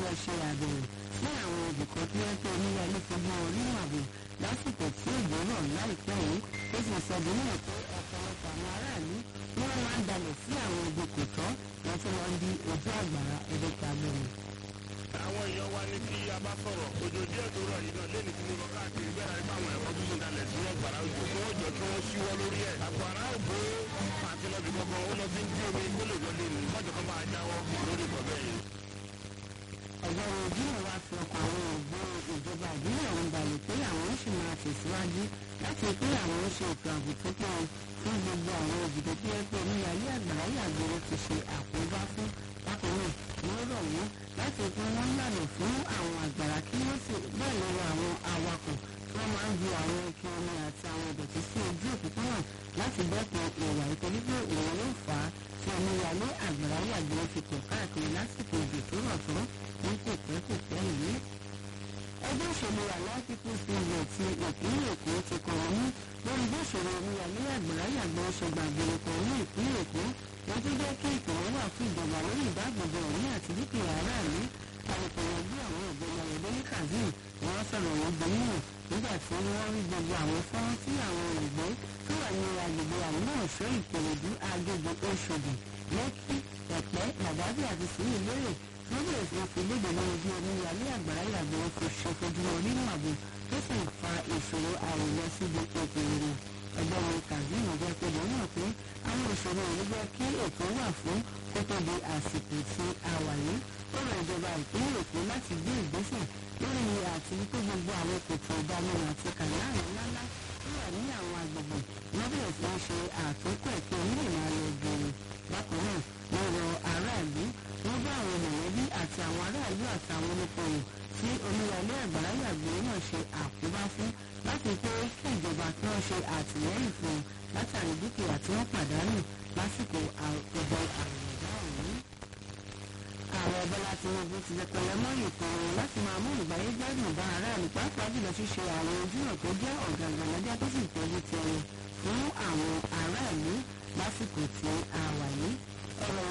lọ ṣe àbẹ̀wò sí àwọn ibùkọ́ tí wọ́n tó oníyàlé fojú wọn rí ààbò lásìkò tí òjò rọ̀ láìpẹ́ yìí ó sì sọ bí náà pé ọ̀pọ̀lọpọ̀ àwọn aráàlú ni wọ́n máa ń dalẹ̀ sí àwọn ibi kò tọ́ wọ́n tún lọ ń di ojú àgbàrá ẹ̀dẹ́ta gbẹ̀rẹ̀. àwọn èèyàn wa ní tí a bá sọ̀rọ̀ òjò díẹ̀ tó rọ̀ yìí náà lẹ́ni tí mo lọ káàkiri bẹ́ẹ̀ láti fáwọn ẹ̀kọ́ tó ń dalẹ̀ sí ọgbàrá òjò tí wọ́n jọ kí wọ́n ṣíwọ́ lórí ẹ̀. àgbàrá òbó àti lọ́bì gbọ́ngàn ó lọ sí ń dí omi kó lè wọlé ní mọ́jọ́ kan máa jáwọ́ lórí ìkọ̀ bẹ́ẹ̀ yìí. ọ̀gbọ́n ìdílé wa fi ọkọ̀ àwọn ògbón ìjọba ìbílẹ̀ ọ̀hún balẹ̀ pé àwọn sì máa tẹ̀síwájú láti pé àwọn ṣe ètò ààbò tó péye fún gbogbo àwọn òjìdó tí ẹ pé oníyàlé àgbàrá yàgbére ti ṣe àkóbá fún bákan náà wọ́n rọ̀ wọ́n láti pé wọ́n lànà fún àwọn àgbàrá kí wọ́n sì bẹ́ẹ̀ lọ́wọ́ àwọn awakọ̀ tí wọ́n máa ń ju àwọn ẹkẹ omi àti àwọn ìdọ̀tí sí ojú òpópónà láti dẹ́kun ìwà ìtọ́jú pé òun yóò fà á tí oníyàlé àgbàrá yàgbére fi pọ̀ káàkiri lásìkò òjò tó rọ̀ tó ní kò pẹ́ kò pẹ́ yìí ẹgbẹ́ òṣèlú Allied People's Movement ti ìpínlẹ̀ Èkó ti kọ̀wé ní lórí bí òṣèlú omíyalé àgbàráyàgbọ́ ṣe gbàgbére kan ní ìpínlẹ̀ Èkó wọ́n tó jẹ́ kí ìpínlẹ̀ wà fún ìjọba lórí ìdáàbòbò ẹ̀mí àti dúkìá aráàlú àìpẹ̀yẹ̀gbé àwọn ìgbẹ́ni ayọ̀dẹ́lẹ́ kazeem wọ́n sọ̀rọ̀ wọn gbẹ̀míyàn nígbà tí wọ́n rí gbogbo àwọn fọ́nrán tí àwọn olùgbé tó wà ní agbègbè àmúlò ọ̀ṣọ́ ìkòròdú agbègbè oṣòdì lẹ́kì ẹ̀pẹ́ làdábì àti sùúrù lérè wọ́n bẹ̀rẹ̀ sí fi léde lórí bí omíyalé àgbàrá ìyàgbẹ́ kò ṣe fojú wọn nínú ààbò tó sì fa ìṣòro àìlọ síbi òkèèrè ẹgbẹ́ wọn kazeem jẹ́ pé lọ́nà pé àwọn ìṣòro yìí jẹ́ kí ètò wà fún kó tó di àsìkò tí a wà yìí ó rọ ìjọba ìpínlẹ̀ èkó láti gbé ìgbésẹ̀ lórí àti wípé gbogbo àwọn kòtò ìdámẹ́rin àti kànáàrì ńláńlá tó wà ní àwọn agbègbè wọ́n bẹ̀rẹ̀ sí í ṣe àtúnkọ̀ ẹ̀kọ́ onílẹ̀ máa lọ gèrè bákan náà wọ́n rọ aráàlú wọ́n bá àwọn mọ̀lẹ́bí àti àwọn aráàlú àti àwọn olùkọ́wò tí omíyalé àgbàrá yàgbé náà ṣe àkóbá fún láti pé kí ìjọba kí wọ́n ṣe àtìlẹ́yìn fún un látàrí dúkìá tí wọ́n pàdánù lásìkò àkọ́bọ̀ àrùnbá ọ̀hún. ààrẹ bọ́lá tinubu ti dẹpẹlẹ mọ́ ètò rẹ̀ láti máa mú ìgbáyé gbádùn bá aráàlú pàápàá jùlọ ṣíṣe àwọn ojúnà tó jẹ́ ọ̀gàngàn lọ́jà tó sì tọ́jú ti ẹni fún àwọn aráàlú lásìkò tí a wà yìí. ọ̀rọ̀